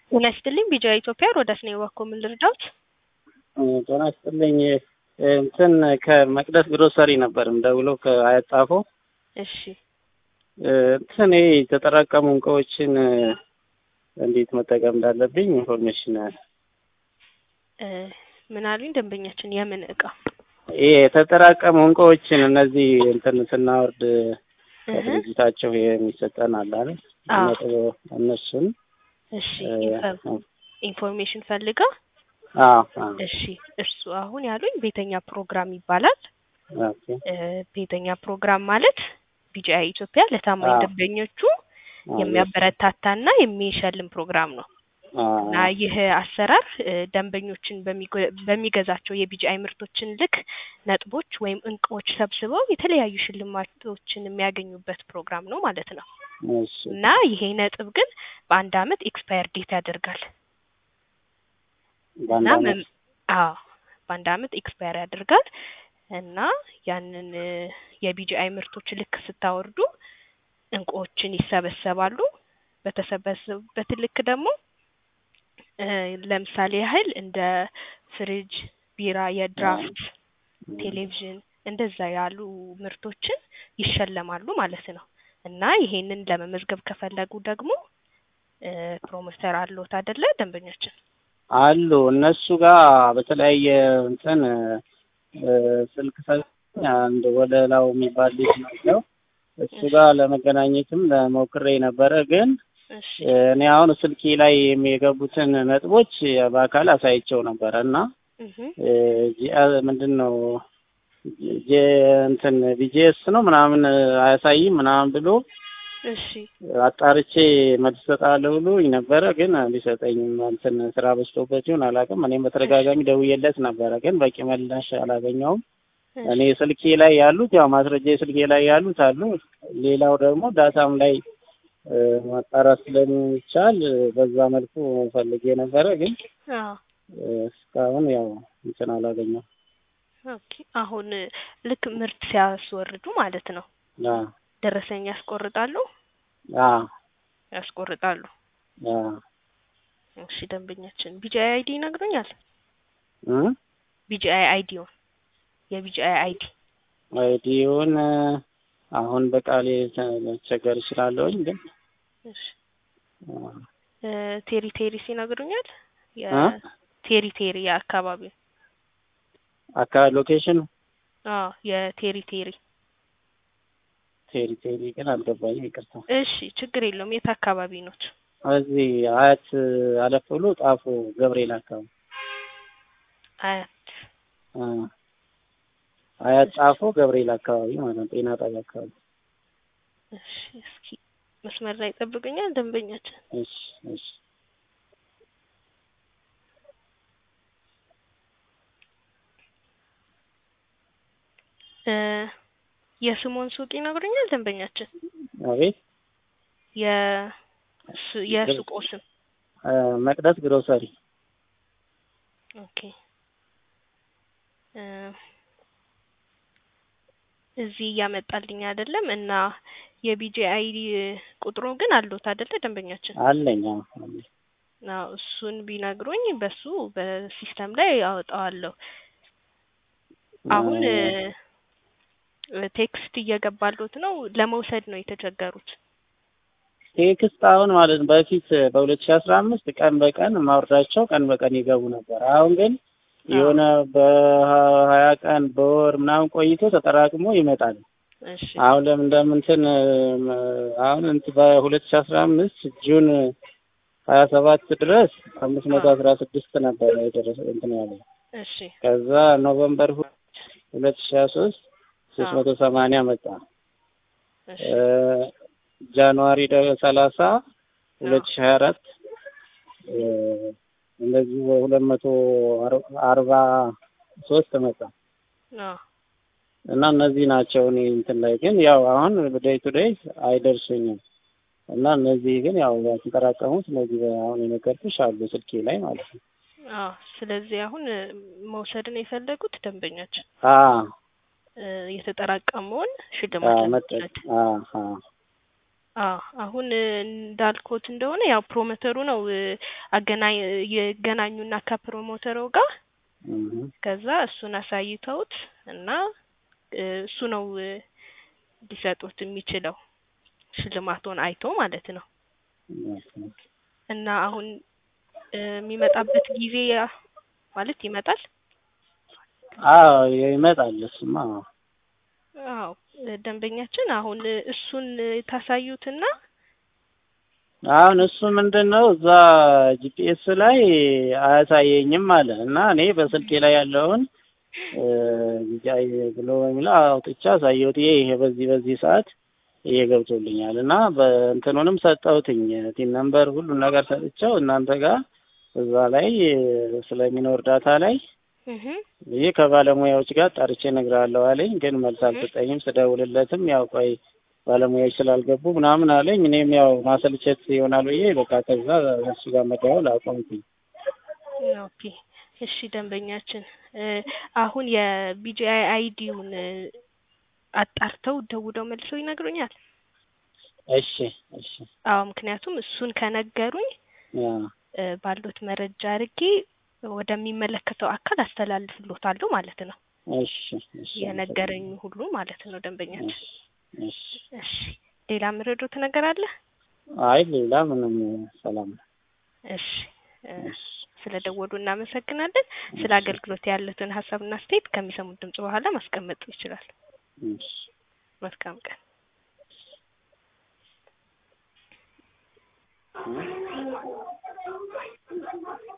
ጤና ይስጥልኝ ቢጂአይ ኢትዮጵያ ሮዳስ ነኝ። እባክዎ ምን ልርዳዎት? ጤና ይስጥልኝ እንትን ከመቅደስ ግሮሰሪ ነበር የምደውለው ከአያት ጣፎ። እሺ እንትን ይሄ የተጠራቀሙ እቃዎችን እንዴት መጠቀም እንዳለብኝ ኢንፎርሜሽን እ ምን አሉኝ ደንበኛችን? የምን እቃ? ይሄ የተጠራቀሙ እንቃዎችን እነዚህ እንትን ስናወርድ እህ ከድርጅታቸው የሚሰጠን አለ አይደል? አዎ። ነጥብ እነሱን እሺ እ፣ ኢንፎ- ኢንፎርሜሽን ፈልጋ አዎ አዎ እሺ እሱ አሁን ያሉኝ ቤተኛ ፕሮግራም ይባላል። ኦኬ እ ቤተኛ ፕሮግራም ማለት ቢጂአይ ኢትዮጵያ ለታማኝ አዎ። ደንበኞቹ አዎ፣ የሚያበረታታና የሚሸልም ፕሮግራም ነው አዎ፣ እና ይህ አሰራር እ ደንበኞችን በሚገ- በሚገዛቸው የቢጂአይ ምርቶችን ልክ ነጥቦች ወይም እንቁዎች ሰብስበው የተለያዩ ሽልማቶችን የሚያገኙበት ፕሮግራም ነው ማለት ነው እሺ እና ይሄ ነጥብ ግን በአንድ አመት ኤክስፓየር ዴት ያደርጋል በአንድ እና አመት መም- አዎ በአንድ አመት ኤክስፓየር ያደርጋል እና ያንን እ የቢጂአይ ምርቶች ልክ ስታወርዱ እንቁዎችን ይሰበሰባሉ። በተሰበሰቡበት ልክ ደግሞ እ ለምሳሌ ያህል እንደ ፍሪጅ፣ ቢራ፣ የድራፍት፣ ቴሌቪዥን እንደዛ ያሉ ምርቶችን ይሸለማሉ ማለት ነው እና ይሄንን ለመመዝገብ ከፈለጉ ደግሞ እ ፕሮሞተር አለዎት አይደለ ደንበኛችን? አሉ እነሱ ጋር በተለያየ እንትን እ፣ ስልክ ሰጥቶኝ አንድ ወለላው የሚባል ልጅ ነው እሱ ጋር ለመገናኘትም ለሞክሬ ነበረ ግን እሺ እ፣ እኔ አሁን ስልኬ ላይ የገቡትን ነጥቦች በአካል አሳይቸው ነበረ እና እህ እ፣ ጂ- ምንድን ነው ጄ እንትን ቢጂኤስ ነው ምናምን አያሳይም ምናምን ብሎ እሺ አጣርቼ መልስ እሰጥሃለሁ ብሎኝ ነበረ ግን ሊሰጠኝም እንትን ስራ በዝቶበት ይሁን አላውቅም። እኔም በተደጋጋሚ ደውዬለት ነበረ ግን በቂ ምላሽ አላገኘውም። እኔ ስልኬ ላይ ያሉት ያው ማስረጃ ስልኬ ላይ ያሉት አሉ። ሌላው ደግሞ ዳታም ላይ እ፣ ማጣራት ስለሚቻል እ፣ በዛ መልኩ ፈልጌ ነበረ ግን አዎ እ፣ እስካሁን ያው እንትን አላገኘው። ኦኬ አሁን እ ልክ ምርት ሲያስወርዱ ማለት ነው አ ደረሰኝ ያስቆርጣሉ አ ያስቆርጣሉ። አ እሺ ደንበኛችን ቢጂአይ አይዲ ይነግሩኛል? እ ቢጂአይ አይዲውን የቢጂአይ አይዲ አይዲውን እ፣ አሁን በቃሌ ልቸገር እችላለሁኝ ግን እሺ አ እ ቴሪ ቴሪስ ይነግሩኛል? እ? የቴሪ ቴሪ የአካባቢው አካባቢ ሎኬሽን አዎ የቴሪ ቴሪ ቴሪ ቴሪ ግን አልገባኝም፣ ይቅርታ። እሺ ችግር የለውም የት አካባቢ ኖት? እዚህ አያት አለፍ ብሎ ጣፎ ገብርኤል አካባቢ አያት አ አያት ጣፎ ገብርኤል አካባቢ ማለት ነው፣ ጤና ጣቢያ አካባቢ። እሺ እስኪ መስመር ላይ ይጠብቁኛል ደንበኛችን እሺ እሺ እ የስሞን ሱቅ ይነግሩኛል ደንበኛችን አቤት የሱ- የሱቆ ስም አ፣ መቅደስ ግሮሰሪ ኦኬ እ እዚህ እያመጣልኝ አይደለም እና የቢጂአይ ቁጥሩ ግን አለዎት አይደለ ደንበኛችን? አለኝ። አዎ አለኝ። አዎ እሱን ቢነግሩኝ በሱ በሲስተም ላይ አወጣዋለሁ። አሁን እ ቴክስት እየገባሎት ነው ለመውሰድ ነው የተቸገሩት። ቴክስት አሁን ማለት ነው በፊት በሁለት ሺህ አስራ አምስት ቀን በቀን ማውረዳቸው ቀን በቀን ይገቡ ነበር። አሁን ግን የሆነ በሀያ ቀን በወር ምናምን ቆይቶ ተጠራቅሞ ይመጣል። እሺ አሁን ለምን እንደምንትን አሁን እንትን በሁለት ሺህ አስራ አምስት ጁን ሀያ ሰባት ድረስ አምስት መቶ አስራ ስድስት ነበረ የደረሰ እንትን ያለ እሺ ከዛ ኖቨምበር ሁለት ሺህ ሀያ ሶስት ሶስት መቶ ሰማንያ መጣ። እሺ እ፣ ጃንዋሪ ደ- ሰላሳ ሁለት ሺህ ሀያ አራት እንደዚህ ሁለት መቶ አር- አርባ ሶስት መጣ አዎ እና እነዚህ ናቸው። እኔ እንትን ላይ ግን ያው አሁን ዴይ ቱ ዴይ አይደርሱኝም እና እነዚህ ግን ያው ያልተጠራቀሙት እነዚህ አሁን የነገርኩሽ አሉ ስልኬ ላይ ማለት ነው። አዎ ስለዚህ አሁን እ መውሰድን የፈለጉት ደንበኛችን አ እ የተጠራቀመውን አ ሽልማት መጠ ለመውሰድ አ አ አዎ አሁን እ እንዳልኩት እንደሆነ ያው ፕሮሞተሩ ነው እ አገናኝ ይገናኙና ከፕሮሞተሩ ጋር እህ ከዛ እሱን አሳይተውት እና እ እሱ ነው እ ሊሰጡት የሚችለው ሽልማቱን አይቶ ማለት ነው። እና አሁን እ የሚመጣበት ጊዜ ያ- ማለት ይመጣል። አዎ ይመጣል እሱማ አዎ አዎ እ ደንበኛችን አሁን እ እሱን እ ታሳዩትና አሁን እሱ ምንድን ነው እዛ ጂፒኤስ ላይ አያሳየኝም አለ እና እኔ በስልኬ ላይ ያለውን እ ቢጫይ ብሎ የሚለው አውጥቼ አሳየሁት። ይሄ ይሄ በዚህ በዚህ ሰዓት ይሄ ገብቶልኛል እና በእንትኑንም ሰጠሁትኝ ቲን ነምበር ሁሉን ነገር ሰጥቼው እናንተ ጋር እዛ ላይ እ ስለሚኖር ዳታ ላይ እህ ይሄ ከባለሙያዎች ጋር ጠርቼ እነግርሃለሁ አለኝ። ግን መልስ አልሰጠኝም። ስደውልለትም ያው ቆይ ባለሙያዎች ስላልገቡ ምናምን አለኝ። እኔም ያው ማሰልቸት ይሆናል ብዬ በቃ ከዛ እሱ ጋር መደወል አቆምኩኝ። ኦኬ እሺ ደንበኛችን እ አሁን የቢጂአይ አይዲውን እ አጣርተው ደውለው መልሰው ይነግሩኛል። እሺ እሺ አዎ ምክንያቱም እሱን ከነገሩኝ ያ እ ባሉት መረጃ አድርጌ ወደሚመለከተው አካል አስተላልፍሎታለሁ ማለት ነው። እሺ እሺ የነገረኝ ሁሉ ማለት ነው ደንበኛችን። እሺ እሺ ሌላ ምረዶት ነገር አለ? አይ ሌላ ምንም ሰላም ነው። እሺ እ ስለ ደወሉ እናመሰግናለን። ስለ አገልግሎት ያሉትን ሀሳብና አስተያየት ከሚሰሙት ድምጽ በኋላ ማስቀመጥ ይችላል። እሺ መልካም ቀን። እ